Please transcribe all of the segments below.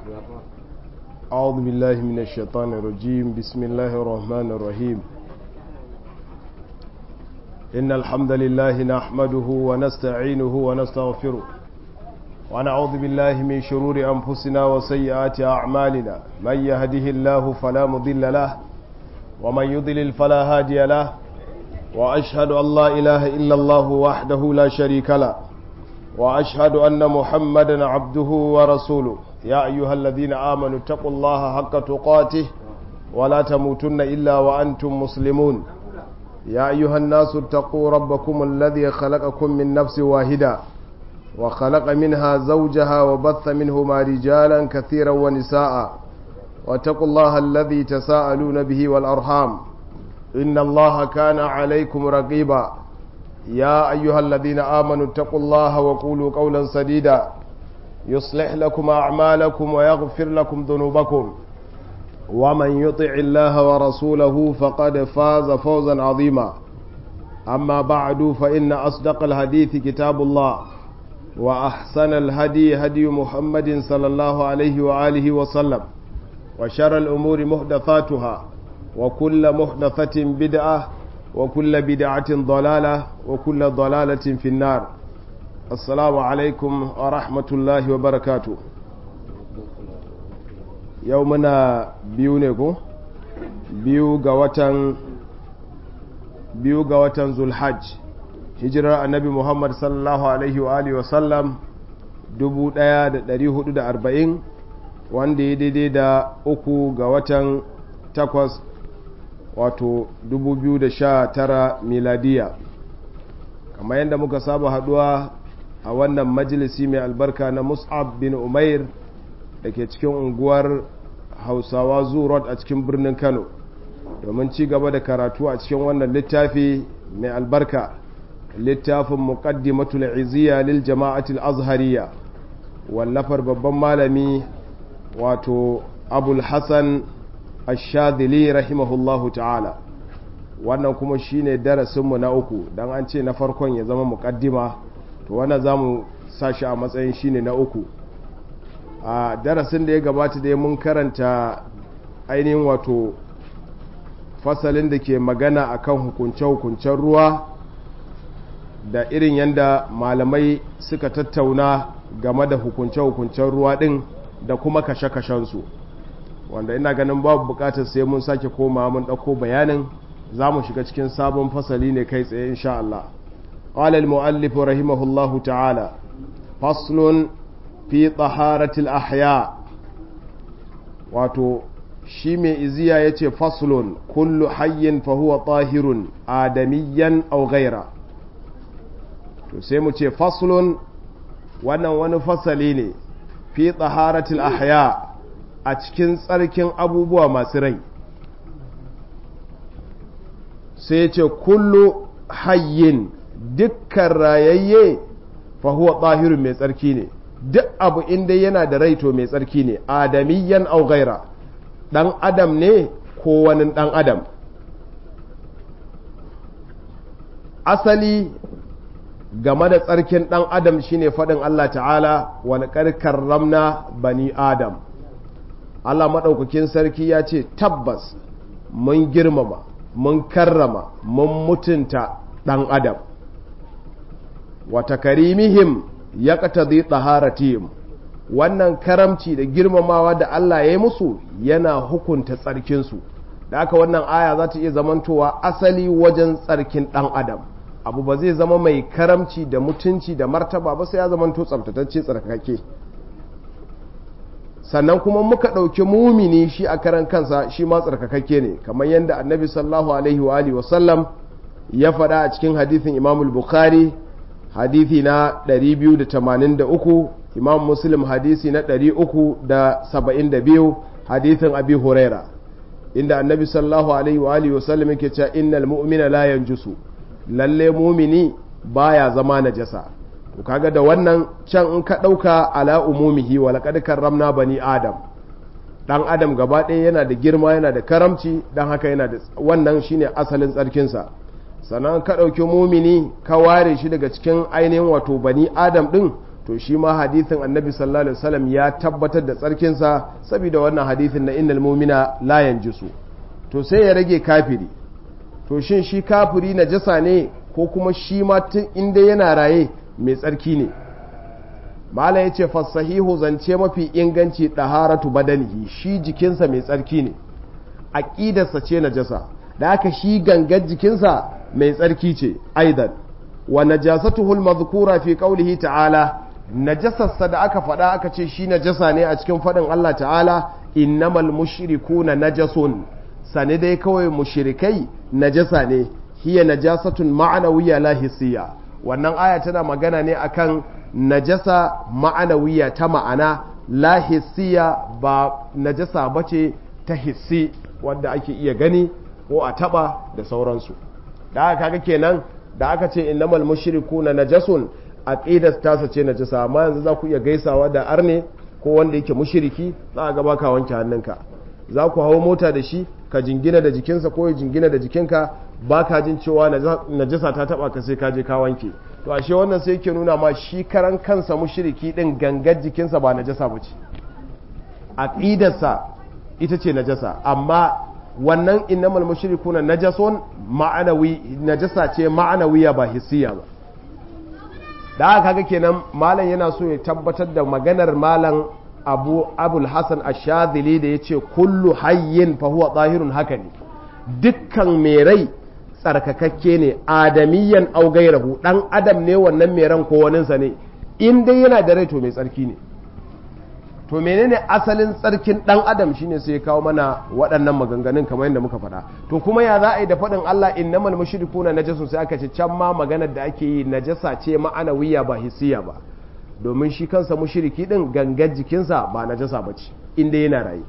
أعوذ بالله من الشيطان الرجيم بسم الله الرحمن الرحيم إن الحمد لله نحمده ونستعينه ونستغفره ونعوذ بالله من شرور أنفسنا وسيئات أعمالنا من يهده الله فلا مضل له ومن يضلل فلا هادي له وأشهد أن لا إله إلا الله وحده لا شريك له وأشهد أن محمدا عبده ورسوله يا أيها الذين آمنوا اتقوا الله حق تقاته ولا تموتن إلا وأنتم مسلمون يا أيها الناس اتقوا ربكم الذي خلقكم من نفس واحدة وخلق منها زوجها وبث منهما رجالا كثيرا ونساء واتقوا الله الذي تساءلون به والأرحام إن الله كان عليكم رقيبا يا أيها الذين آمنوا اتقوا الله وقولوا قولا سديدا يصلح لكم أعمالكم ويغفر لكم ذنوبكم ومن يطع الله ورسوله فقد فاز فوزا عظيما أما بعد فإن أصدق الحديث كتاب الله وأحسن الهدي هدي محمد صلى الله عليه وآله وسلم وشر الأمور محدثاتها وكل محدثة بدعة وكل بدعة ضلالة وكل ضلالة في النار السلام عليكم ورحمة الله وبركاته يومنا بيونيكو biyu ga watan biyu ga watan zulhajj hijirar annabi muhammad sallallahu alaihi wa alihi wasallam 1440 wanda ya daidai da uku ga watan takwas wato 2019 miladiya kamar yadda muka saba haduwa a wannan majalisi mai albarka na mus'ab bin umair da ke cikin unguwar hausawa zurot a cikin birnin kano domin ci gaba da karatu a cikin wannan littafi mai albarka littafin muqaddimatul iziya lil jama'atul azhariya wallafar babban malami wato abul hasan ashadili rahimahullahu ta'ala wannan kuma shine darasinmu na uku don an ce na farkon ya zama mukaddima to wannan za mu sashi a matsayin shine na uku a darasin da ya gabata da mun karanta ainihin wato fasalin da ke magana akan hukunce-hukuncen ruwa da irin yadda malamai suka tattauna game da hukunce-hukuncen ruwa din da kuma kashe-kashensu wanda ina ganin babu bukatar sai mun sake koma mun ɗauko bayanin za mu shiga cikin sabon fasali ne kai tsaye insha Allah قال المؤلف رحمه الله تعالى فصل في طهارة الأحياء wato shi mai iziya ya ce faslun kullu hayyin fahuwa tahirun adamiyyan au gaira to sai mu ce faslun wannan wani fasali ne fi taharatul ahya a cikin tsarkin abubuwa masu rai sai ce kullu hayyin dukkan rayayye fahuwa ɗahirun mai tsarki ne duk abu inda yana da rai to mai tsarki ne adamiyyan au gaira ɗan adam ne ko wani ɗan adam asali game da tsarkin ɗan adam shine faɗin Allah ta'ala wani ƙarƙar ramna bani adam Allah maɗaukakin sarki ya ce tabbas mun girmama mun karrama mun mutunta ɗan adam wata karimihim ya ƙatazi ɗaharatihim wannan karamci da girmamawa da Allah ya yi musu yana hukunta tsarkinsu da aka wannan aya za ta iya zamantowa asali wajen tsarkin ɗan adam abu ba zai zama mai karamci da mutunci da martaba ba sai ya zamanto tsabtatacce tsarkake sannan kuma muka ɗauki mumini shi a karan kansa shi ma tsarkakakke ne kamar yadda annabi sallallahu alaihi wa alihi wasallam ya faɗa a cikin hadithin imam bukhari hadithi na 283 imam muslim hadisi na 372 hadithin abi huraira inda annabi sallallahu alaihi wa alihi wasallam yake cewa innal mu'mina la yanjusu lalle mumini baya zama najasa to kaga da wannan can in ka ɗauka ala umumihi wa laqad karramna bani adam dan adam gaba ɗaya yana da girma yana da karamci dan haka yana da wannan shine asalin tsarkinsa sannan ka ɗauki mumini ka ware shi daga cikin ainihin wato bani adam ɗin to shi ma hadithin annabi sallallahu alaihi wasallam ya tabbatar da tsarkinsa saboda wannan hadithin na innal mu'mina la yanjisu to sai ya rage kafiri to shin shi kafiri najasa ne ko kuma shi ma tun inda yana raye mai tsarki ne malam yace fasahihu zance mafi inganci daharatu badanihi shi jikinsa mai tsarki ne aqidarsa ce najasa da haka shi gangar jikinsa mai tsarki ce aidan wa najasatuhu al-madhkura fi qawlihi ta'ala najasarsa da aka faɗa aka ce shi najasa ne a cikin faɗin Allah ta'ala innamal mushrikuna najasun sane dai kawai mushrikai najasa ne hiya najasatun ma'anawiyya la hissiya wannan aya tana magana ne akan najasa ma'anawiyya ta ma'ana la hissiya ba najasa bace ta hissi wanda ake iya gani ko a taba da sauransu da aka kaga kenan da aka ce innamal mushrikuna najasun aqidar tasa ce najasa amma yanzu za ku iya gaisawa da arne ko wanda yake mushriki za a gaba ka wanke hannunka za ku hawo mota da shi ka jingina da jikinsa ko ya jingina da jikinka ba ka jin cewa najasa ta taba ka sai ka je ka wanke to ashe wannan sai yake nuna ma shi karan kansa mushriki din gangar jikinsa ba najasa ba ce aqidarsa ita ce najasa amma wannan innamal mushrikuna najasun ma'anawi najasa ce ma'anawiya ba hissiya ba da haka kaga kenan malam yana so ya tabbatar da maganar malam abu abul hasan ashadili da ya ce kullu hayyin fa huwa zahirun haka ne dukkan mai rai tsarkakakke ne adamiyan au gairahu dan adam ne wannan mai ran ko waninsa ne in dai yana da rai to mai tsarki ne to menene asalin tsarkin dan adam shine sai ya kawo mana waɗannan maganganun kamar yadda muka faɗa to kuma ya za a yi da faɗin Allah innamal mushrikuna najasun sai aka ce can ma maganar da ake yi najasa ce ma'anawiya ba hissiya ba domin shi kansa mushriki din gangar jikinsa ba najasa bace inda yana raye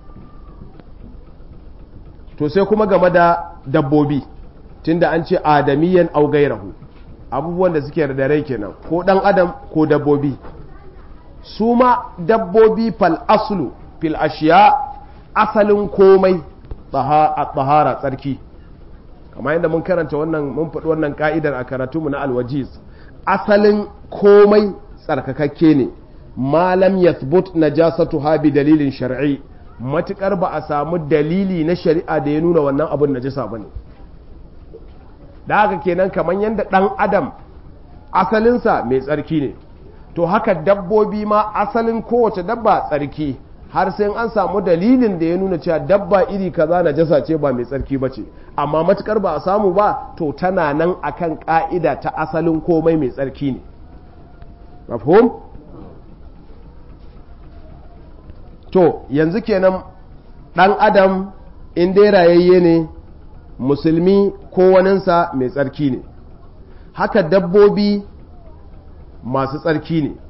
to sai kuma game da dabbobi tunda an ce adamiyan au gairahu abubuwan da suke da rai kenan ko dan adam ko dabbobi su ma dabbobi fal aslu fil ashiya asalin komai tsahara tsarki kamar yadda mun karanta wannan mun faɗi wannan ka'idar a karatunmu na alwajiz asalin komai tsarkakakke ne malam yathbut najasatuha bi dalilin shar'i matukar ba a samu dalili na shari'a da ya nuna wannan abun najasa bane da haka kenan kamar yadda dan adam asalinsa mai tsarki ne to haka dabbobi ma asalin kowace dabba tsarki har sai an samu dalilin da ya nuna cewa dabba iri kaza najasa ce ba mai tsarki ba ce amma matukar ba a samu ba to tana nan akan ka'ida ta asalin komai mai tsarki ne mafhum to yanzu kenan dan adam in dai rayayye ne musulmi ko waninsa mai tsarki ne haka dabbobi masu tsarki ne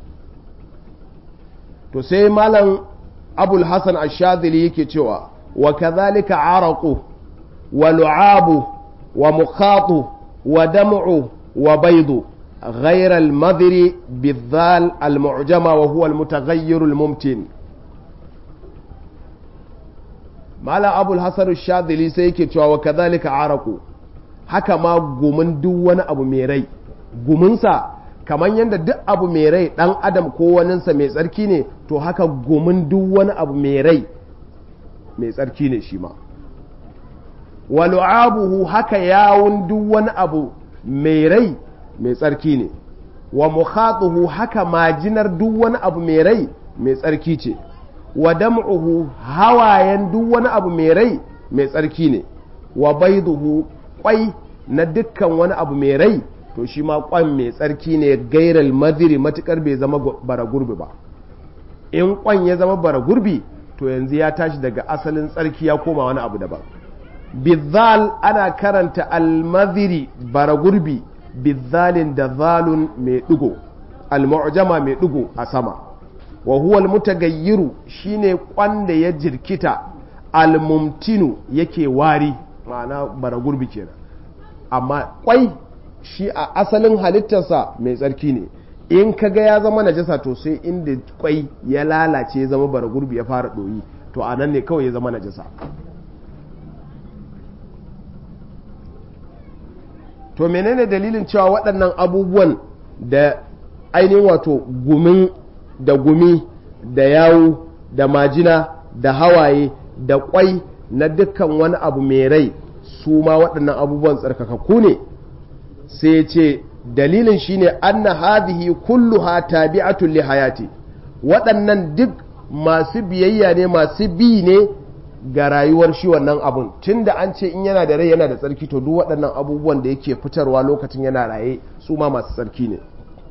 to sai malam abul hassan ashadili yake cewa wa kazalika araqu wa lu'abu wa mukhatu wa dam'u wa baidu غير المذر بالذال المعجمة وهو المتغير الممتن مالا أبو الحسن الشاذلي سيكي تشوى وكذلك عرقو haka ma gumin duk wani abu mai rai guminsa kamar yadda duk abu mai rai ɗan adam ko waninsa mai tsarki ne to haka gumin duk wani abu mai rai mai tsarki ne shi ma walu'abuhu haka yawun duk wani abu mai rai mai tsarki ne wa mukhatuhu haka majinar duk wani abu mai rai mai tsarki ce wa dam'uhu hawayen duk wani abu mai rai mai tsarki ne wa baiduhu kwai na dukkan wani abu mai rai to shi ma kwan mai tsarki ne gairal madiri matukar bai zama bara gurbi ba in kwan ya zama bara gurbi to yanzu ya tashi daga asalin tsarki ya koma wani abu daban bizal ana karanta almadiri bara gurbi bizalin da zalun mai digo almu'jama mai digo a sama wa huwa almutagayyiru shine kwan da ya jirkita almumtinu yake wari ma'ana bara gurbi kenan amma kwai shi a asalin halittarsa mai tsarki ne in ka ga ya zama najasa to sai inda kwai ya lalace ya zama bara gurbi ya fara ɗoyi to a nan ne kawai ya zama najasa to menene dalilin cewa waɗannan abubuwan da ainihin wato gumin da gumi da yawu da majina da hawaye da kwai na dukkan wani abu mai rai su ma waɗannan abubuwan tsarkakakku ne sai ce dalilin shine anna hadhihi kulluha tabi'atun li hayati waɗannan duk masu biyayya ne masu bi ne ga rayuwar shi wannan abun tunda an ce in yana da rai yana da tsarki to duk waɗannan abubuwan da yake fitarwa lokacin yana raye su ma masu tsarki ne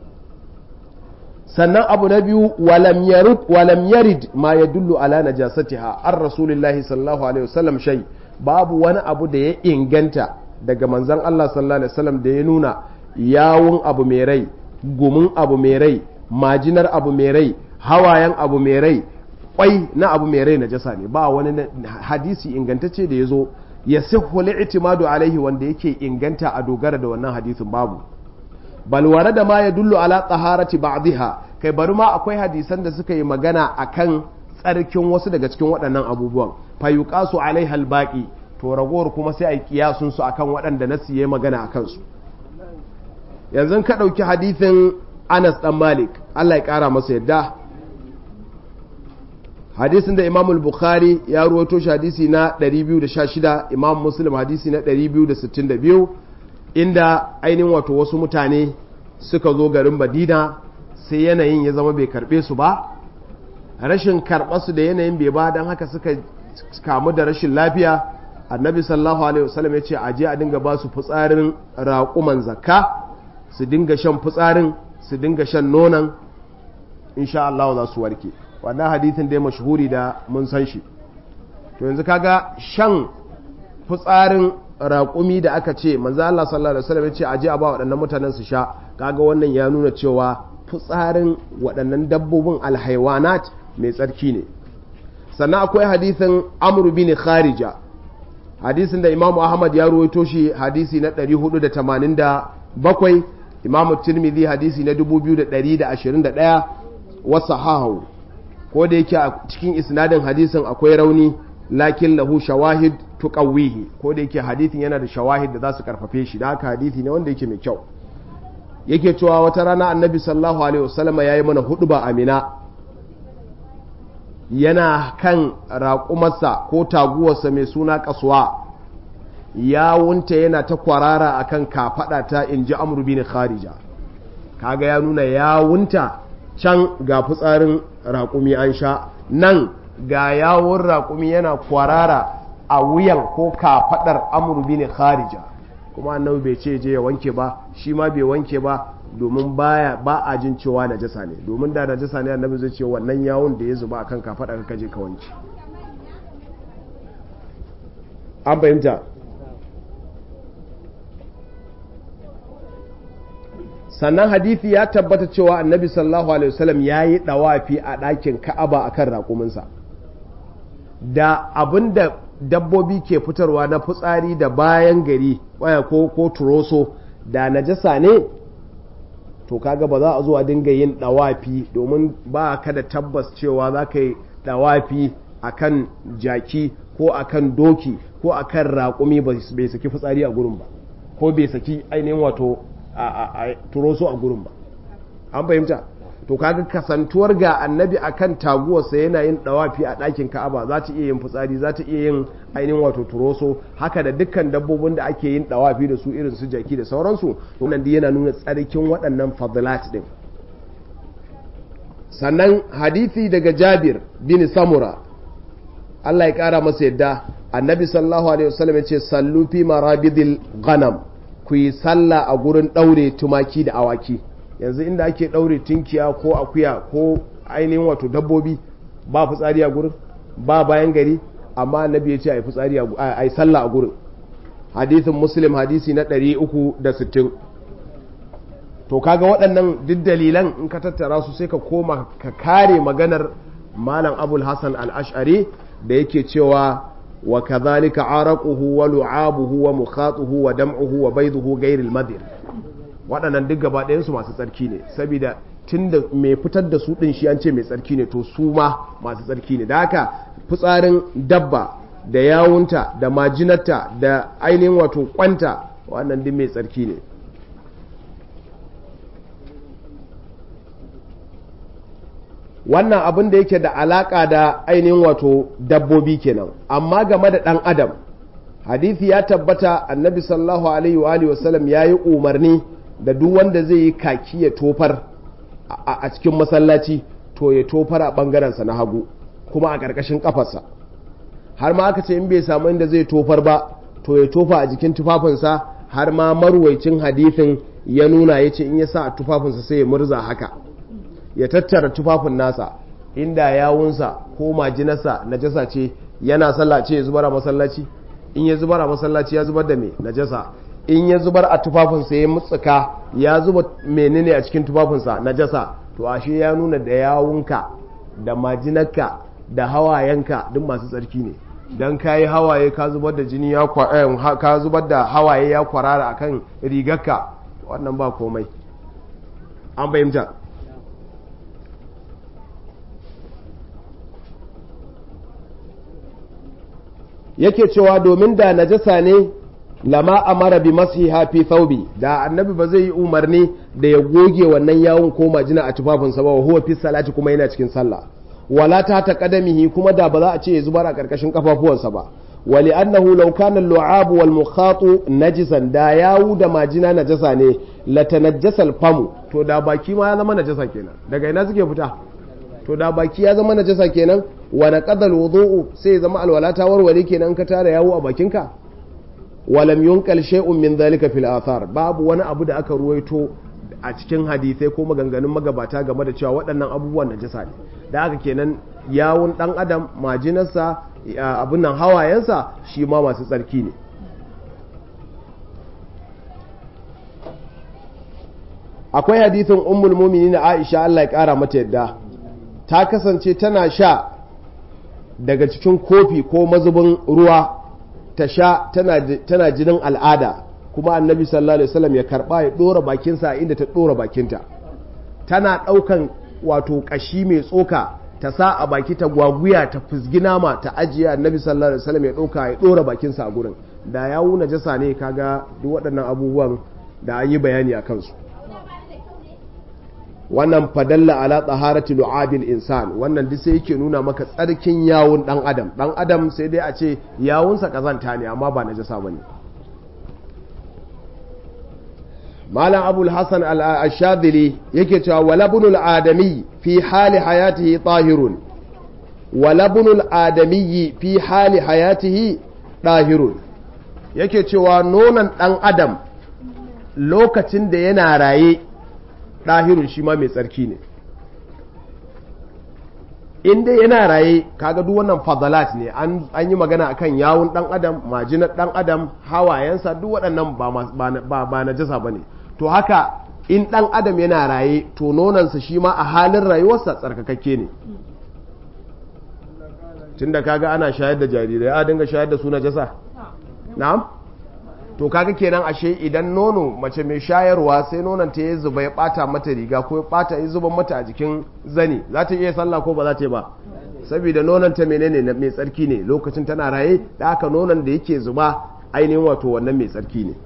sannan abu na biyu walam yarid ma ya dullu ala najasatiha an rasulillahi sallallahu alaihi wasallam shai babu wani abu da ya inganta daga manzon Allah sallallahu alaihi wasallam da ya nuna yawun abu mai rai gumin abu mai rai majinar abu mai rai hawayen abu mai rai kwai na abu mai rai najasa ne ba wani hadisi ingantacce da ya zo ya sihhu li'timadu alaihi wanda yake inganta a dogara da wannan hadisin babu balware da ma ya dullu ala tsaharati ba'dha kai bari ma akwai hadisan da suka yi magana akan tsarkin wasu daga cikin waɗannan abubuwan fayuqasu alaiha albaqi to ragowar kuma sai a yi kiyasun su akan waɗanda nasu yayi magana akan su yanzu ka ɗauki hadisin Anas dan Malik Allah ya ƙara masa yadda hadisin da Imam Bukhari ya ruwato shi hadisi na 216 Imam Muslim hadisi na 262 inda ainihin wato wasu mutane suka zo garin Madina sai yanayin ya zama bai karbe su ba rashin su da yanayin bai ba don haka suka kamu da rashin lafiya annabi sallallahu alaihi wasallam ya ce a je a dinga ba su fitsarin raƙuman zakka su dinga shan fitsarin su dinga shan nonon insha Allah za su warke wannan hadithin dai mashhuri da mun san shi to yanzu kaga shan fitsarin raƙumi da aka ce manzo Allah sallallahu alaihi wasallam ya ce aje a ba waɗannan mutanen su sha kaga wannan ya nuna cewa fitsarin waɗannan dabbobin alhaiwanat mai tsarki ne sannan akwai hadisin Amr bin Kharija hadisin da Imam Ahmad ya ruwaito shi hadisi na 487 Imam Tirmidhi hadisi na 2121 wa sahahu ko da yake a cikin isnadin hadisin akwai rauni lakin lahu shawahid tuqawwihi ko da yake hadisin yana da shawahid da za su karfafe shi da haka hadisi ne wanda yake mai kyau yake cewa wata rana annabi sallallahu alaihi wasallam yayi mana huduba amina yana kan raƙumarsa ko taguwarsa mai suna kasuwa yawunta yana ta kwarara akan kafada ta inji amru bin kharija kaga ya nuna yawunta can ga fitsarin raƙumi an sha nan ga yawon raƙumi yana kwarara a wuyan ko kafaɗar amurbi ne kharija kuma annabi bai ce je ya wanke ba shi ma bai wanke ba domin baya ba a jin cewa najasa ne domin da najasa ne annabi zai ce wannan yawon da ya zuba akan kafaɗar ka je ka wanke an fahimta sannan hadithi ya tabbata cewa annabi sallallahu alaihi wasallam ya yi dawafi a ɗakin ka'aba akan raƙuminsa da abin da dabbobi ke fitarwa na fitsari da bayan gari waya ko ko turoso da najasa ne to kaga ba za a zo a dinga yin dawafi domin ba ka da tabbas cewa za ka yi dawafi akan jaki ko akan doki ko akan raƙumi bai saki fitsari a gurin ba ko bai saki ainihin wato a turo su a gurin ba an fahimta to kaga kasantuwar ga annabi akan taguwarsa yana yin dawafi a ɗakin ka'aba za ta iya yin fitsari za ta iya yin ainihin wato turoso haka da dukkan dabbobin da ake yin dawafi da su irin su jaki da sauransu wannan yana nuna tsarkin waɗannan fadilat din sannan hadithi daga jabir bin samura Allah ya kara masa yadda annabi sallallahu alaihi wasallam ya ce sallu fi marabidil ghanam ku yi sallah a gurin ɗaure tumaki da awaki yanzu inda ake ɗaure tunkiya ko akuya ko ainihin wato dabbobi ba fitsari a gurin ba bayan gari amma annabi ya ce a yi fitsari a yi sallah a gurin hadithin muslim hadisi na 360 to kaga waɗannan duk dalilan in ka tattara su sai ka koma ka kare maganar malam abul hassan al-ash'ari da yake cewa wa kadhalika araquhu wa lu'abuhu wa mukhatuhu wa dam'uhu wa bayduhu ghayril madir waɗannan duk gaba ɗayan su masu tsarki ne saboda tunda mai fitar da su din shi an ce mai tsarki ne to su ma masu tsarki ne da haka fitsarin dabba da yawunta da majinarta da ainihin wato kwanta wannan duk mai tsarki ne wannan abin da yake da alaka da ainihin wato dabbobi kenan amma game da ɗan adam hadithi ya tabbata annabi sallallahu alaihi wa alihi wasallam ya yi umarni da duk wanda zai yi kaki ya tofar a cikin masallaci to ya tofar a ɓangarensa na hagu kuma a ƙarƙashin ƙafarsa har ma aka ce in bai samu inda zai tofar ba to ya tofa a jikin tufafinsa har ma marwaicin hadithin ya nuna ya ce in ya sa a tufafinsa sai ya murza haka ya tattara tufafin nasa inda yawunsa ko majinarsa najasa ce yana sallah ce ya zubar a masallaci in ya zubar a masallaci ya zubar da me najasa in ya zubar a tufafinsa ya mutsuka ya zuba menene a cikin tufafinsa najasa to ashe ya nuna da yawunka da majinarka da hawayenka duk masu tsarki ne dan kayi hawaye ka zubar da jini ya ka zubar da hawaye ya kwarara akan rigarka wannan ba komai an bayyanta yake cewa domin da najasa ne lama amara bi masiha fi thawbi da annabi ba zai yi umarni da ya goge wannan yawon ko majina a tufafinsa ba huwa fi salati kuma yana cikin sallah wala ta ta kadamihi kuma da ba za a ce ya zubar a karkashin kafafuwansa ba wali annahu law kana al-lu'ab wal mukhatu najisan da yawu da majina najasa ne la tanajjasa famu to da baki ma ya zama najasa kenan daga ina suke fita to da baki ya zama najasa kenan wa naqadal wudu'u sai zama alwala ta warware kenan ka tara yawo a bakinka walam yunkal shay'un min dhalika fil athar babu wani abu da aka ruwaito a cikin hadisai ko maganganun magabata game da cewa waɗannan abubuwan najasa ne da haka kenan yawun dan adam majinarsa abin nan hawayensa shi ma masu tsarki ne akwai hadithin ummul mu'minin Aisha Allah ya kara mata yadda ta kasance tana sha daga cikin kofi ko mazubin ruwa ta sha tana jinin al'ada kuma annabi sallallahu alaihi wasallam ya karba ya dora bakinsa inda ta dora bakinta tana daukan wato kashi mai tsoka ta sa a baki ta gwaguya ta fusgi nama ta ajiye annabi sallallahu alaihi wasallam ya dauka ya dora bakinsa a gurin da ya wuna jasa ne kaga duk waɗannan abubuwan da an yi bayani a kansu wannan fadalla ala tsaharati lu'abil insan wannan duk sai yake nuna maka tsarkin yawun dan adam dan adam sai dai a ce yawunsa kazanta ne amma ba najasa bane malam abul hasan al-ashadili yake cewa walabnul adami fi hali hayatihi tahirun walabnul adami fi hali hayatihi tahirun yake cewa nonon dan adam lokacin da yana raye ɗahirun shi ma mai tsarki ne inda yana raye kaga duk wannan fadalat ne an yi magana akan yawun ɗan adam majinar ɗan adam hawayensa duk waɗannan ba na jasa ba ne to haka in ɗan adam yana raye to nonansa shi ma a halin rayuwarsa tsarkakakke ne tunda kaga ana shayar da jarirai a dinga shayar da su na jasa na'am to kaga kenan ashe idan nono mace mai shayarwa sai nonon ta ya zuba ya bata mata riga ko ya bata ya zuba mata a jikin zani za ta iya sallah ko ba za ta yi ba saboda nonon ta menene mai tsarki ne lokacin tana raye da aka nonon da yake zuba ainihin wato wannan mai tsarki ne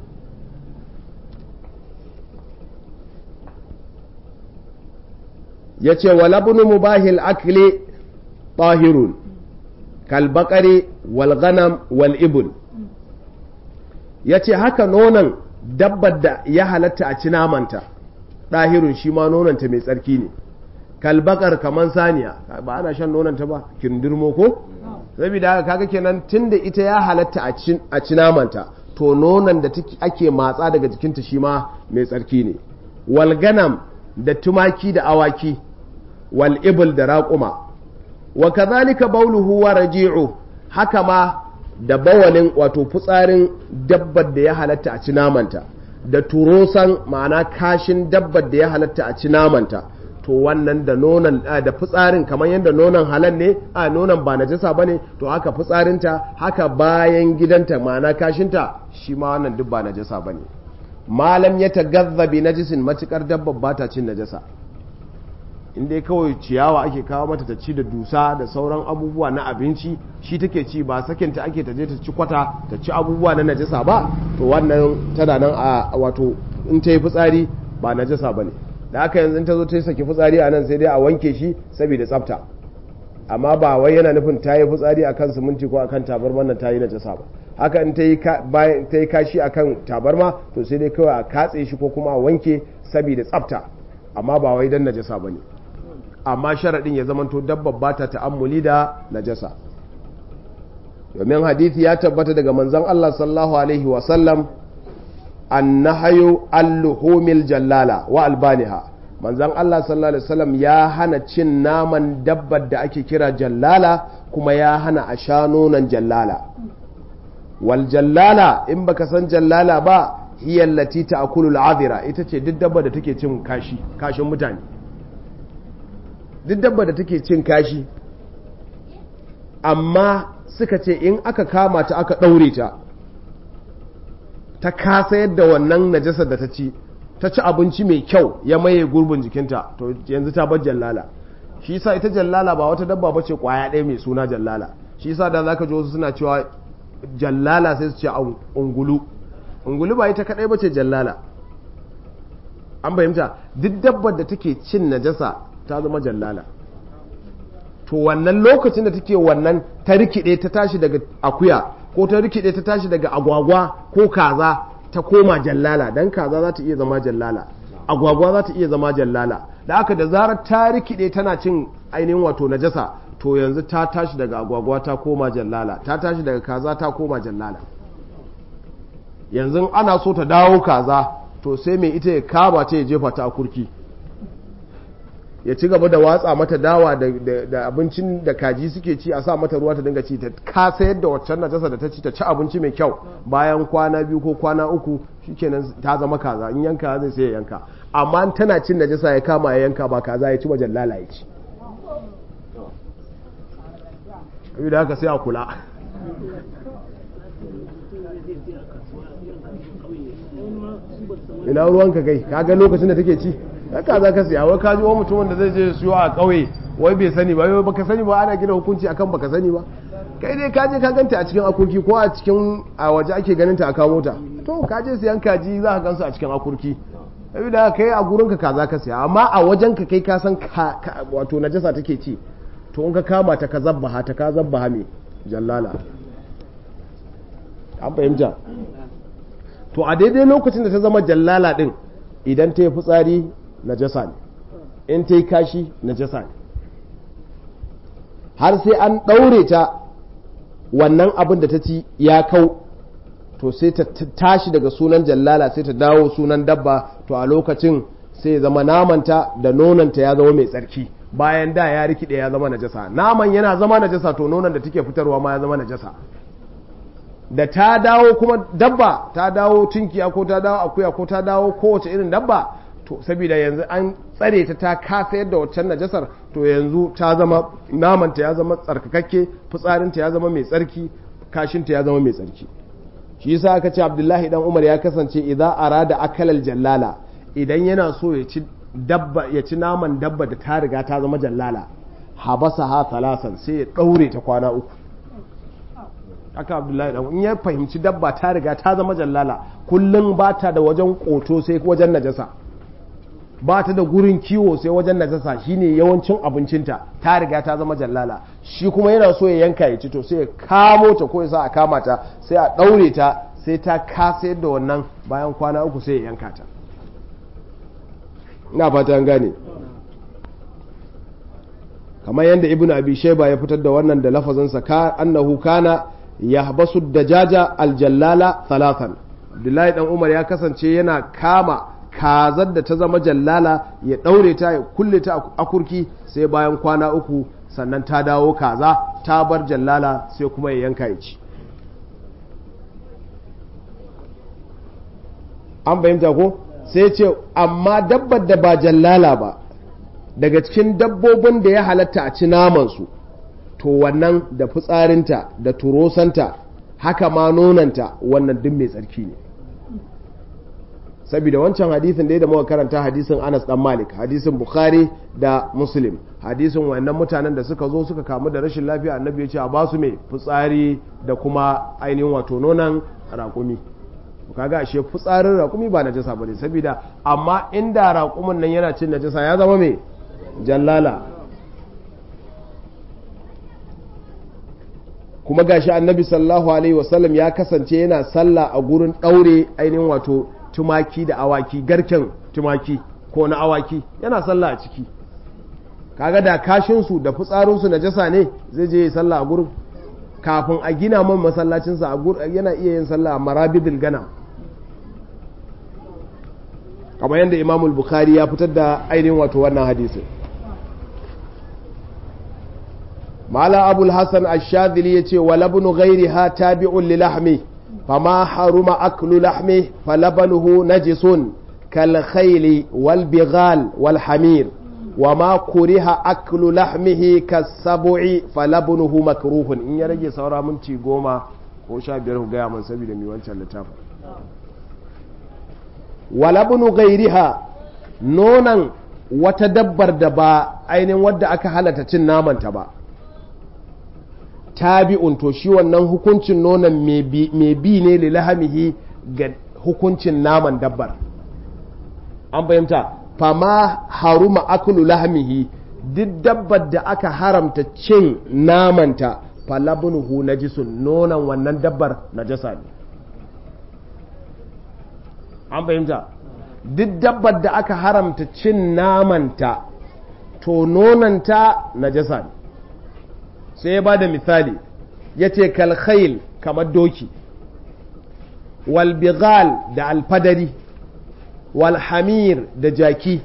ya ce wa labunu mubahil akli tahirun kalbakari wal ghanam wal ibul ya ce haka nonon dabbar da ya halatta a ci namanta ɗahirun shi ma nonanta mai tsarki ne kalbakar kamar saniya ba ana shan nonanta ba kindirmo ko saboda haka kaga kenan tunda ita ya halatta a ci namanta to nonon da ake matsa daga jikinta shi ma mai tsarki ne walganam da tumaki da awaki wal ibl da raƙuma wa kazalika bauluhu wa raji'u haka ma da bawalin wato fitsarin dabbar da ya halatta a ci namanta da turosan ma'ana kashin dabbar da ya halatta a ci namanta to wannan da nonon da fitsarin kamar yadda nonon halal ne a nonon ba najasa bane to haka fitsarinta haka bayan gidanta ma'ana kashinta shi ma wannan duk ba najasa bane malam ya tagazza bi najisin matukar dabbar ba ta cin najasa in dai kawai ciyawa ake kawo mata ta ci da dusa da sauran abubuwa na abinci shi take ci ba sakinta ake ta je ta ci kwata ta ci abubuwa na najasa ba to wannan tana nan a wato in ta yi fitsari ba najasa ba ne da haka yanzu ta zo ta saki fitsari a nan sai dai a wanke shi saboda tsafta amma ba wai yana nufin ta yi fitsari a kan siminti ko a kan tabarma nan ta yi najasa ba haka in ta yi kashi a kan tabarma to sai dai kawai a katse shi ko kuma a wanke saboda tsafta amma ba wai don najasa ba ne amma sharaɗin ya zamanto dabbar ba ta ta'ammuli da najasa domin hadithi ya tabbata daga manzon Allah sallallahu alaihi wasallam annahayu alluhumil jallala wa albaniha manzon Allah sallallahu alaihi wasallam ya hana cin naman dabbar da ake kira jallala kuma ya hana a sha nonon jallala wal jallala in baka san jallala ba hiya allati ta'kulu al'adira ita ce duk dabbar da take cin kashi kashin mutane duk dabbar da take cin kashi amma suka ce in aka kama ta aka ɗaure ta ta kasa yadda wannan najasar da ta ci ta ci abinci mai kyau ya maye gurbin jikinta to yanzu ta bar jallala shi yasa ita jallala ba wata dabba bace kwaya ɗaya mai suna jallala shi yasa da zaka ji wasu suna cewa jallala sai su ce ungulu ungulu ba ita kadai bace jallala an fahimta duk dabbar da take cin najasa ta zama jallala to wannan lokacin da take wannan ta rikide ta tashi daga akuya ko ta rikide ta tashi daga agwagwa ko kaza ta koma jallala dan kaza za ta iya zama jallala agwagwa za ta iya zama jallala da aka da zarar ta rikide tana cin ainihin wato najasa to yanzu ta tashi daga agwagwa ta koma jallala ta tashi daga kaza ta koma jallala yanzu ana so ta dawo kaza to sai mai ita ya kama ta ya jefa ta a kurki ya ci gaba da watsa mata dawa da abincin da kaji suke ci a sa mata ruwa ta dinga ci ta kasa yadda waccan najasa da ta ci ta ci abinci mai kyau bayan kwana biyu ko kwana uku shikenan ta zama kaza in yanka zai sai ya yanka amma tana cin najasa ya kama ya yanka ba kaza ya ci wajen lala ya ci da haka sai a kula ina ruwanka kai kaga lokacin da take ci haka za ka siya wai kaji wani mutumin da zai je siyo a ƙauye wai bai sani ba wai baka sani ba ana gina hukunci akan baka sani ba kai dai ka je ka ganta a cikin akurki ko a cikin a waje ake ganin ta a kamo ta to ka je siyan kaji za ka gansu a cikin akurki saboda kai a gurin ka kaza ka siya amma a wajen ka kai ka san wato najasa take ci to in ka kama ta ka zabbaha ta ka zabbaha me jallala an fahimta to a daidai lokacin da ta zama jallala din idan ta yi fitsari najasa ne in ta yi kashi najasa ne har sai an ɗaure ta wannan abin da ta ci ya kau to sai ta tashi daga sunan jallala sai ta dawo sunan dabba to a lokacin sai zama namanta da nonanta ya zama mai tsarki bayan da ya rikide ya zama najasa naman yana zama najasa to nonon da take fitarwa ma ya zama najasa da ta dawo kuma dabba ta dawo tunkiya ko ta dawo akuya ko ta dawo kowace irin dabba to saboda yanzu an tsare ta ta kasa yadda waccan najasar to yanzu ta zama namanta ya zama tsarkakakke fitsarinta ya zama mai tsarki kashinta ya zama mai tsarki shi yasa aka ce abdullahi dan umar ya kasance idan arada akalal jallala idan yana so ya ci dabba ya ci naman dabba da ta riga ta zama jallala habasa ha talasan sai ya daure ta kwana uku haka abdullahi dan in ya fahimci dabba ta riga ta zama jallala kullum ba ta da wajen koto sai wajen najasa ba ta da gurin kiwo sai wajen najasa shine yawancin abincinta ta riga ta zama jallala shi kuma yana so ya yanka ya ci to sai ya kamo ta ko ya sa a kama ta sai a ɗaure ta sai ta kasa yadda wannan bayan kwana uku sai ya yanka ta ina fata an gane kamar yadda ibnu abi shayba ya fitar da wannan da lafazinsa ka annahu kana yahbasu dajaja aljallala thalathan abdullahi dan umar ya kasance yana kama kazar da ta zama jallala ya ɗaure ta ya kulle ta a kurki sai bayan kwana uku sannan ta dawo kaza ta bar jallala sai kuma ya yanka ya ci an fahimta ko sai ce amma dabbar da ba jallala ba daga cikin dabbobin da ya halatta a ci namansu to wannan da fitsarinta da turosanta haka ma nonanta wannan duk mai tsarki ne saboda wancan hadisin da da muka karanta hadisin Anas dan Malik hadisin Bukhari da Muslim hadisin wannan mutanen da suka zo suka kamu da rashin lafiya annabi ya ce a basu mai fitsari da kuma ainihin wato nonon raƙumi kaga ashe fitsarin raƙumi ba najasa bane saboda amma inda raƙumin nan yana cin najasa ya zama me jallala kuma gashi annabi sallallahu alaihi wasallam ya kasance yana sallah a gurin ɗaure ainihin wato tumaki da awaki garken tumaki ko na awaki yana sallah a ciki kaga da kashinsu da fitsarinsu najasa ne zai je sallah a gurin kafin a gina man masallacinsa yana iya yin sallah a marabidul gana kamar yadda imamul bukhari ya fitar da ainihin wato wannan hadisi mala abul hassan ashadili ya ce walabnu gairi ha tabi'un li lahmi fama haruma aklu lahmi falabanuhu najisun kal khayli wal bighal wal hamir وما كره أكل لحمه كالسبع فلبنه مكروه إن يرجي سورا منتي goma ko sha biyar ku gaya man saboda mai wancan littafin walabnu gairiha nonan wata dabbar da ba ainihin wadda aka halata cin namanta ba tabi'un to shi wannan hukuncin nonan mai bi ne lilahamihi ga hukuncin naman dabbar an fahimta fama haruma akulu lahmihi duk dabbar da aka haramta cin namanta falabnuhu najisun nonon wannan dabbar najasa ne an fahimta duk dabbar da aka haramta cin namanta to nonanta najasa ne sai ya ba da misali ya ce kalkhail kamar doki walbigal da alfadari walhamir da jaki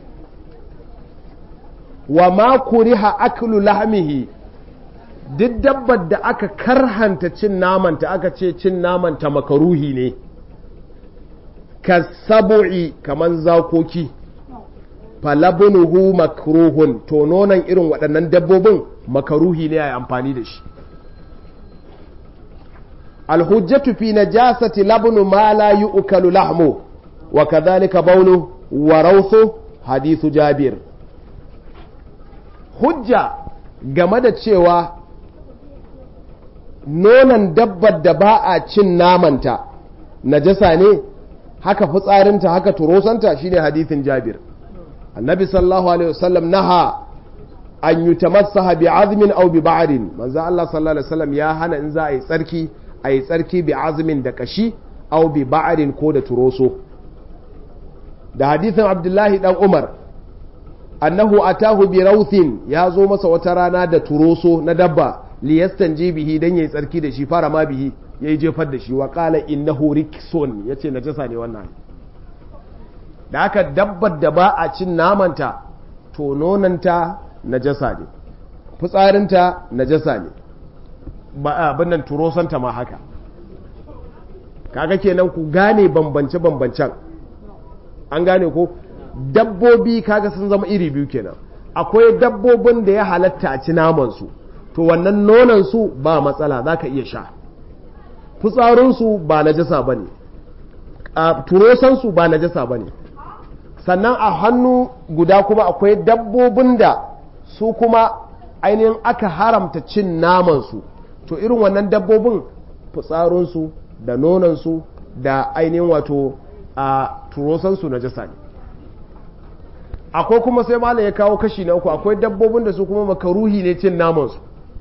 wa ma kuriha aklu lahmihi duk dabbar da aka karhanta cin namanta aka ce cin namanta makaruhi ne ka sabu'i kaman zakoki falabunuhu makruhun to nonon irin waɗannan dabbobin makaruhi ne a yi amfani da shi alhujjatu fi najasati labnu ma la yu'kalu lahmu wa kadhalika bawlu wa rawthu hadithu jabir hujja game da cewa nonon dabbar da ba a cin namanta najasa ne haka fitsarinta haka turosanta shine hadithin jabir annabi sallallahu alaihi wasallam naha an yutamassaha bi azmin aw bi ba'rin manzo Allah sallallahu alaihi wasallam ya hana in za a yi tsarki a yi tsarki bi azmin da kashi aw bi ba'rin ko da turoso da hadithin abdullahi dan umar annahu atahu bi rauthin ya zo masa wata rana da turoso na dabba liyastanji bihi dan yayi tsarki da shi fara ma bihi yayi jefar da shi wa qala innahu rikson yace najasa ne wannan da haka dabbar da ba a cin namanta to nonanta najasa ne fitsarinta najasa ne ba abin nan turosanta ma haka kaga kenan ku gane bambance bambancen an gane ko dabbobi kaga sun zama iri biyu kenan akwai dabbobin da ya halatta a ci namansu to wannan nonansu ba matsala za ka iya sha fitsarinsu ba najasa ba ne turosansu ba najasa ba ne sannan a hannu guda kuma akwai dabbobin da su kuma ainihin aka haramta cin namansu to irin wannan dabbobin fitsarinsu da nonansu da ainihin wato a turosansu najasa ne akwai kuma sai malam ya kawo kashi na uku akwai dabbobin da su kuma makaruhi ne cin namansu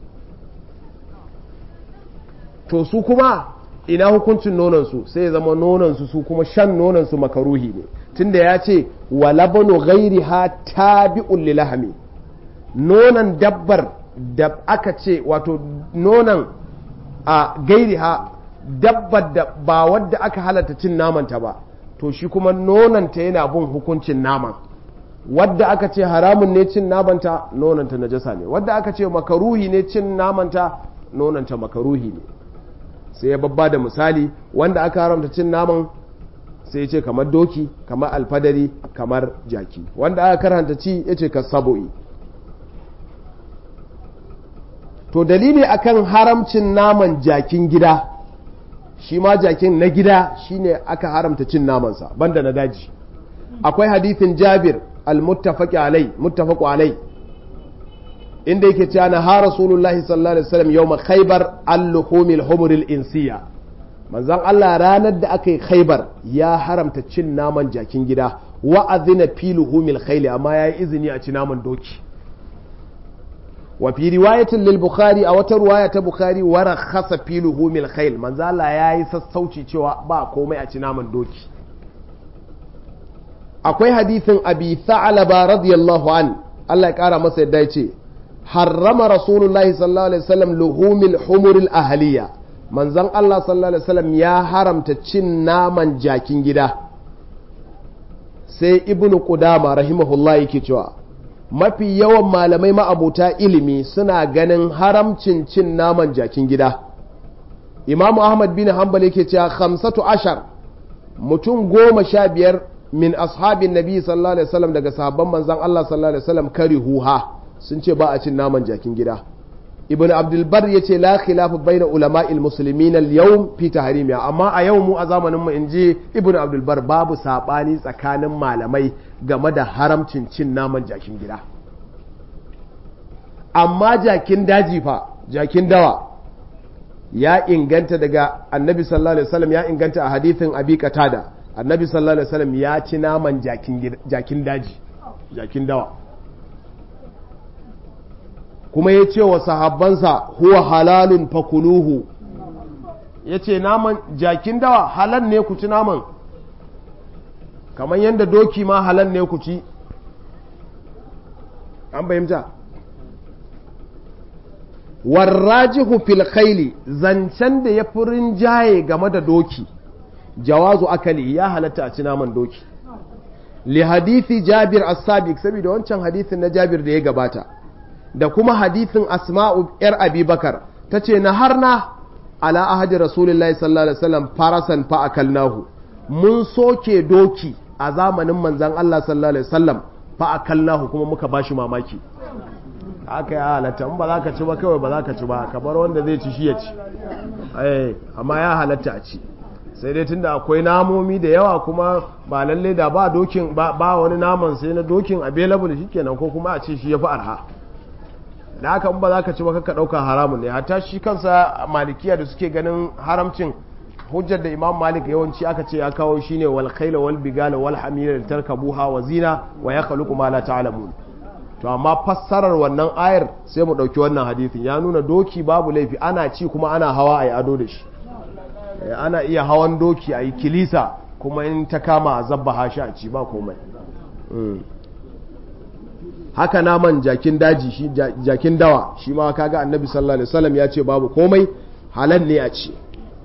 to su kuma ina hukuncin nonansu sai ya zama nonansu su kuma shan nonansu makaruhi ne tunda ya ce wa labanu ghairi ha tabi'un lilahami nonan dabbar da aka ce wato nonan a gairi ha dabbar da ba wadda aka halatta cin namanta ba to shi kuma nonanta yana bin hukuncin naman wadda aka ce haramun ne cin namanta nonanta najasa ne wadda aka ce makaruhi ne cin namanta nonanta makaruhi ne sai ya babba da misali wanda aka haramta cin naman sai ya ce kamar doki kamar alfadari kamar jaki wanda aka karanta ci ya ce ka sabo'i to dalili akan haramcin naman jakin gida shi ma jakin na gida shine aka haramta cin namansa banda na daji akwai hadithin jabir al-muttafaqi alai muttafaqu alai inda yake cewa na ha rasulullahi sallallahu alaihi wasallam yawma khaybar al-luhumil humuril insiya manzan Allah ranar da aka yi khaibar ya haramta cin naman jakin gida wa'azina filuhu mil khayli amma ya yi izini a ci naman doki wa fi riwayatin lil bukhari a wata riwaya ta bukhari wa rakhasa filuhu mil khayl manzo Allah yayi sassauci cewa ba komai a ci naman doki akwai hadithin abi tha'laba radiyallahu an Allah ya kara masa yadda yace harrama rasulullahi sallallahu alaihi wasallam luhumil humuril ahliya manzon Allah sallallahu alaihi wasallam ya haramta cin naman jakin gida sai ibnu qudama rahimahullah yake cewa mafi yawan malamai ma'abuta ilimi suna ganin haramcin cin naman jakin gida imamu ahmad bin hanbal yake cewa khamsatu ashar mutum goma sha biyar min ashabin nabi sallallahu alaihi wasallam daga sahabban manzan Allah sallallahu alaihi wasallam karihuha sun ce ba a cin naman jakin gida ibn abdul bar yace la khilafu baina ulama'il muslimin al yawm fi tahrimiha amma a yau mu a zamanin mu inji ibn abdul bar babu sabani tsakanin malamai game da haramcin cin naman jakin gida amma jakin daji fa jakin dawa ya inganta daga annabi sallallahu alaihi wasallam ya inganta a hadithin abi qatada annabi sallallahu alaihi wasallam ya ci naman jakin daji jakin dawa kuma ya ce wa sahabbansa huwa halalun fakuluhu ya ce naman jakin dawa halal ne ku ci naman kamar yadda doki ma halal ne ku ci an bayyanta warrajihu fil khayli zancen da ya fi rinjaye game da doki jawazu akali ya halatta a ci naman doki li hadithi jabir as-sabiq saboda wancan hadithin na jabir da ya gabata da kuma hadithin asma'u yar abubakar ta ce na har na ala ahadi rasulullahi sallallahu alaihi wasallam farasan fa akalnahu mun soke doki a zamanin manzan Allah sallallahu alaihi wasallam fa akalnahu kuma muka bashi mamaki aka yi halatta in ba za ka ci ba kawai ba za ka ci ba kamar wanda zai ci shi ya ci amma ya halatta a ci sai dai tunda akwai namomi da yawa kuma ba lalle da ba dokin ba wani naman sai na dokin available shikenan ko kuma a ce shi yafi arha da haka ba za ka ci ba ka dauka haramun ne hatta shi kansa malikiya da suke ganin haramcin hujjar da imam malik yawanci aka ce ya kawo shine wal khayla wal bigala wal hamira tarkabuha wa zina wa yakhluqu ma la ta'lamun to amma fassarar wannan ayar sai mu dauki wannan hadisin ya nuna doki babu laifi ana ci kuma ana hawa ayi ado da shi ana iya hawan doki ayi kilisa kuma in ta kama a zabba hashi a ci ba komai haka naman jakin daji shi jakin dawa shi ma kaga annabi sallallahu alaihi wasallam ya ce babu komai halal ne a ci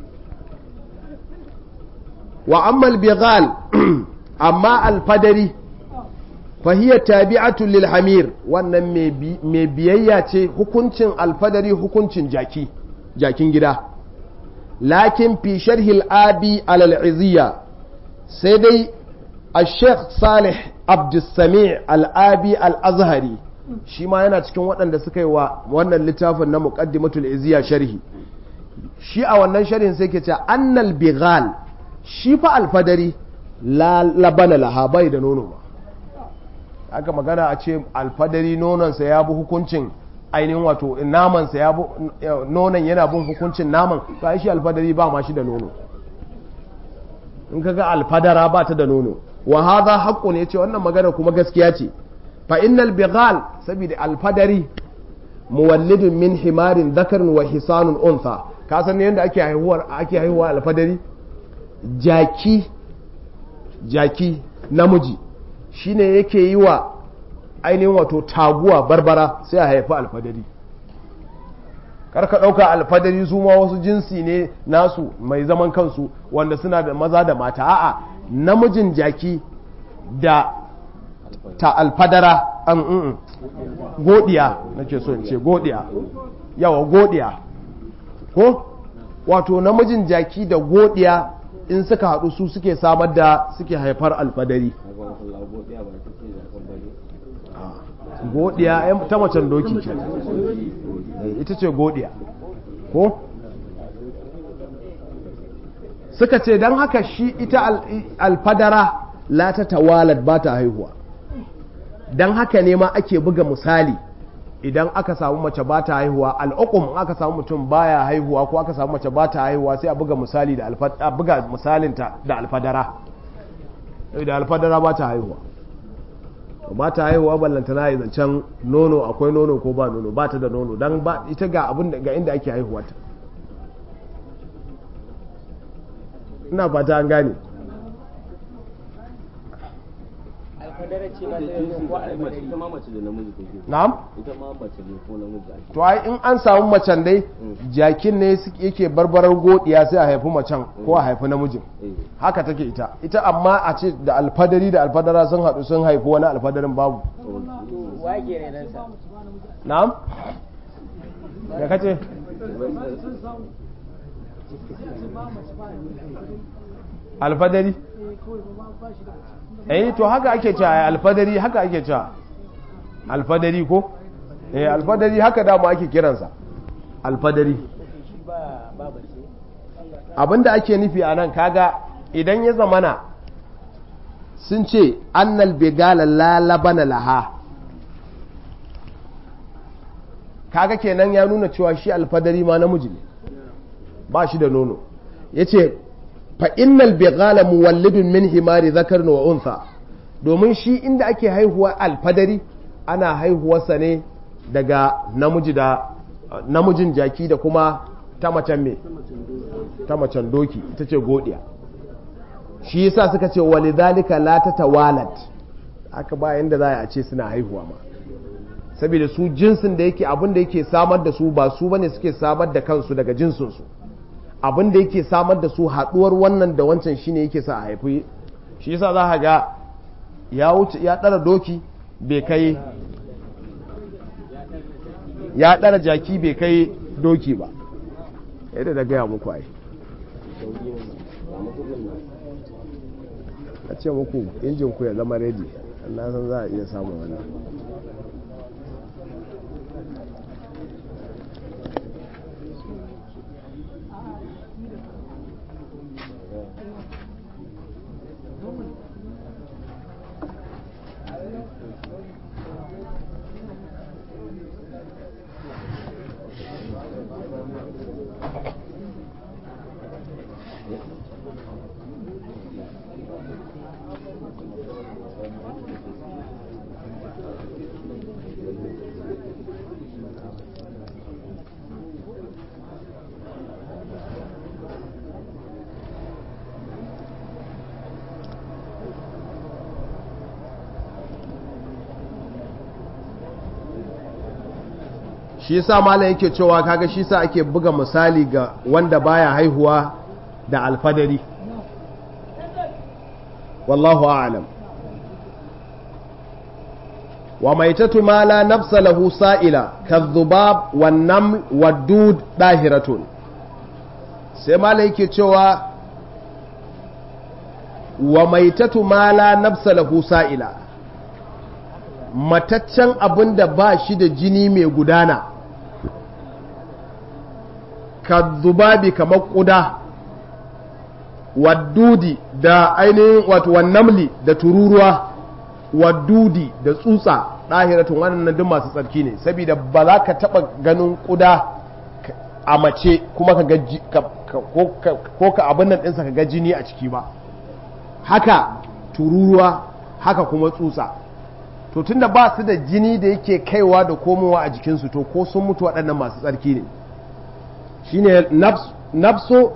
wa amma al-bighal amma al-fadari fahiyar tabi'atun lil hamir wannan mai biyayya ce hukuncin alfadari hukuncin jaki jakin gida lakin fi sharhil abi alal sai dai a sheikh salih abdulsami al'abi al'azhari shi ma yana cikin waɗanda suka yi wa wannan littafin na muqaddimatul iziya sharhi shi a wannan sharhin sai ke ce annal bighal shi fa alfadari la labana laha bai da nono ba aka magana a ce alfadari nononsa ya bi hukuncin ainihin wato namansa ya bi nonon yana bin hukuncin naman to shi alfadari ba ma shi da nono in kaga alfadara ba ta da nono wa hadha haqqun yace wannan magana kuma gaskiya ce fa innal bighal saboda alfadari muwallidun min himarin dhakarin wa hisanun untha ka san yadda ake haihuwar ake haihuwa alfadari jaki jaki namiji shine yake yi wa ainihin wato taguwa barbara sai a haifi alfadari karka ɗauka alfadari su ma wasu jinsi ne nasu mai zaman kansu wanda suna da maza da mata a'a namijin jaki da ta alfadara an mm, godiya nake so in ce godiya yawa godiya ko wato namijin jaki da godiya in suka haɗu su suke samar da suke haifar alfadari godiya ta macen doki ce ita ce godiya ko suka ce don haka shi ita alfadara la ta tawalat ba ta haihuwa don haka ne ma ake buga misali idan aka samu mace ba ta haihuwa al'ukum aka samu mutum baya haihuwa ko aka samu mace ba ta haihuwa sai a buga misali da a buga misalinta da alfadara da alfadara ba ta haihuwa ba ta haihuwa ballanta na yi zancen nono akwai nono ko ba nono ba ta da nono don ba ita ga abin ga inda ake haihuwa ta ina fata an gane na'am to ai in an samu macen dai jakin ne yake barbarar godiya sai a haifi macen ko a haifi namijin haka take ita ita amma a ce da alfadari da alfadara sun haɗu sun haifi wani alfadarin babu na'am da kace alfadari eh to haka ake cewa alfadari haka ake cewa alfadari ko eh alfadari haka dama ake kiransa alfadari abinda ake nufi a nan kaga idan ya zamana sun ce annal begala lalabana laha kaga kenan ya nuna cewa shi alfadari ma namiji ne ba shi da nono ya ce fa'innal begala muwallidun min himari zakar wa unsa domin shi inda ake haihuwa alfadari ana haihuwarsa ne daga namiji da namijin jaki da kuma ta macen me ta macen doki ita ce godiya shi yasa suka ce walidhalika la tatawalat aka ba yanda za a ce suna haihuwa ma saboda su jinsin da yake abin da yake samar da su ba su bane suke samar da kansu daga jinsin su abin da yake samar da su haduwar wannan da wancan shine yake sa a haifi shi yasa za ka ga ya wuce ya dara doki bai kai ya dara jaki bai kai doki ba yadda da gaya muku ai a ce muku injin ku ya zama ready na san za a iya samun wani shi yasa malam yake cewa kaga shi sa ake buga misali ga wanda baya haihuwa da alfadari wallahu a'lam wa maitatu ma la nafsa lahu sa'ila kadhubab wan naml wadud dahiratun sai malam yake cewa wa maitatu ma la nafsa lahu sa'ila mataccen abin da ba shi da jini mai gudana ka zubabi kamar ƙuda waddudi da ainihin wato wannamli da tururuwa waddudi da tsutsa ɗahiratun wannan duk masu tsarki ne saboda ba za ka taɓa ganin ƙuda a mace kuma ka ga ko ka abin nan ɗinsa ka ga jini a ciki ba haka tururuwa haka kuma tsutsa to tunda ba su da jini da yake kaiwa da komowa a jikinsu to ko sun mutu waɗannan masu tsarki ne shine nafso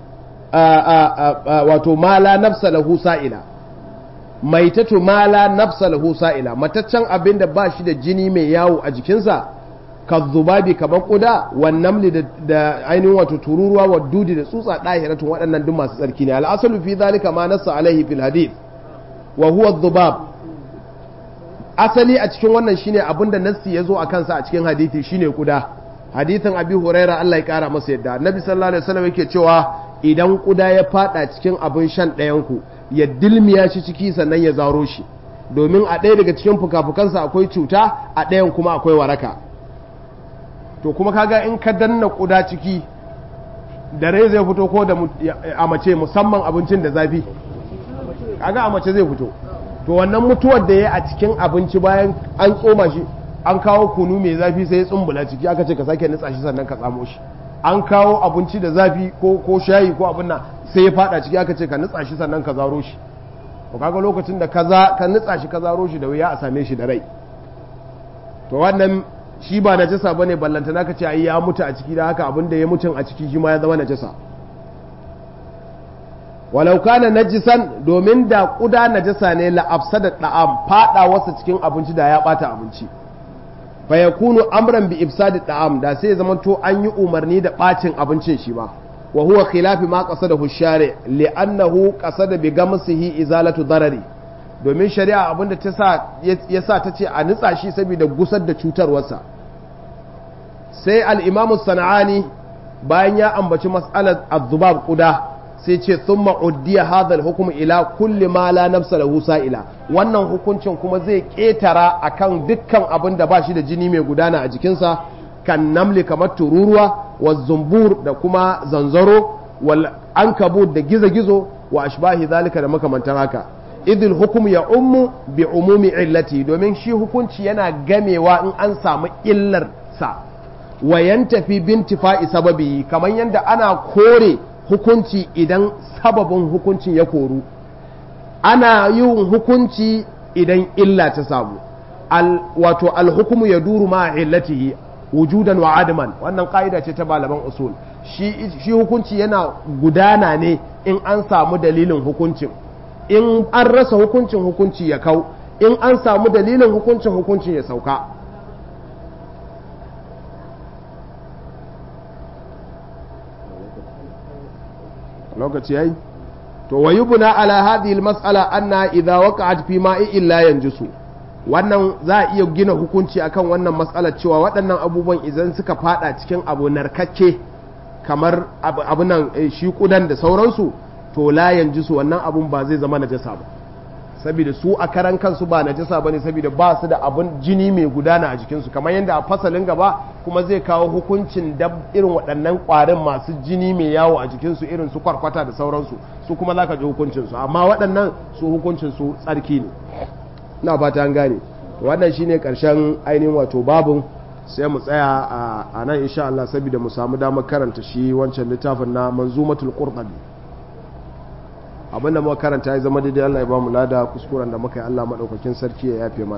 wato mala nafsa lahu sa'ila maitatu mala nafsa lahu sa'ila mataccen abin da ba shi da jini mai yawo a jikinsa ka zubabi kamar kuda wannan da ainihin wato tururuwa wa dudi da tsutsa ɗahiratun waɗannan duk masu tsarki ne al'asalu fi zalika ma nassa alaihi fil hadith wa huwa dhubab asali a cikin wannan shine abinda nassi ya zo a kansa a cikin hadithi shine kuda hadithin abi huraira Allah ya kara masa yadda nabi sallallahu alaihi wasallam yake cewa idan kuda ya fada cikin abin shan ɗayan ku ya dilmiya shi ciki sannan ya zaro shi domin a ɗaya daga cikin fukafukansa akwai cuta a ɗayan kuma akwai waraka to kuma kaga in ka danna kuda ciki da rai zai fito ko da a mace musamman abincin da zafi kaga a mace zai fito to wannan mutuwar da ya a cikin abinci bayan an tsoma shi an kawo kunu mai zafi sai ya tsumbula ciki aka ce ka sake nutsa shi sannan ka tsamo shi an kawo abinci da zafi ko ko shayi ko abin nan sai ya fada ciki aka ce ka nutsa shi sannan ka zaro shi to kaga lokacin da kaza ka nutsa shi ka zaro shi da wuya a same shi da rai to wannan shi ba najasa bane ballantana ka ce ai ya mutu a ciki da haka abin da ya mutun a ciki shi ma ya zama najasa walau kana najisan domin da kuda najasa ne la afsada da'am fada wasa cikin abinci da ya bata abinci fa yakunu amran bi ifsadi da'am da sai zama to an yi umarni da bacin abincin shi ba wa huwa khilafi ma qasadahu shari li'annahu qasada bi gamsihi izalatu darari domin shari'a abinda ta sa ya sa ta ce a nitsa shi saboda gusar da cutarwarsa sai al-imam sana'ani bayan ya ambaci mas'alar az-zubab quda sai ce thumma uddiya hadha al-hukm ila kulli ma la nafsa lahu sa'ila wannan hukuncin kuma zai ketara akan dukkan abin da ba shi da jini mai gudana a jikinsa kan namli kamar tururuwa wa zumbur da kuma zanzaro wal ankabut da gizo-gizo wa ashbahi zalika da makamantan haka idil hukum ya ummu bi umumi illati domin shi hukunci yana gamewa in an samu illar sa wa yantafi bintifa'i sababi kamar yadda ana kore hukunci idan sababin hukuncin ya koru ana yin hukunci idan illa ta samu wato alhukumu ya duru ma illatihi wujudan wa adaman wannan ka'ida ce ta malaman usul shi hukunci yana gudana ne in an samu dalilin hukuncin in an rasa hukuncin hukunci ya kau in an samu dalilin hukuncin hukuncin ya sauka lokaci yayi to wayubuna ala hadhihi almas'ala anna idha waqa'at fi ma'i illa yanjusu wannan za a iya gina hukunci akan wannan matsalar cewa waɗannan abubuwan idan suka fada cikin abu narkakke kamar abu nan shi kudan da sauransu to la yanjisu wannan abun ba zai zama najasa ba saboda su a karan kansu ba najasa bane saboda ba su da abun jini mai gudana a jikinsu kamar yadda a fasalin gaba kuma zai kawo hukuncin da irin waɗannan ƙwarin masu jini mai yawo a jikinsu irin su kwarkwata da sauransu su kuma zaka ji hukuncinsu amma waɗannan su hukuncinsu tsarki ne ina fata an gane wannan shine karshen ainihin wato babun sai mu tsaya a nan insha Allah saboda mu samu damar karanta shi wancan littafin na manzumatul qurtubi abinda muka karanta ya zama daidai Allah ya ba mu lada kuskuren da muka yi Allah madaukakin sarki ya yafe mana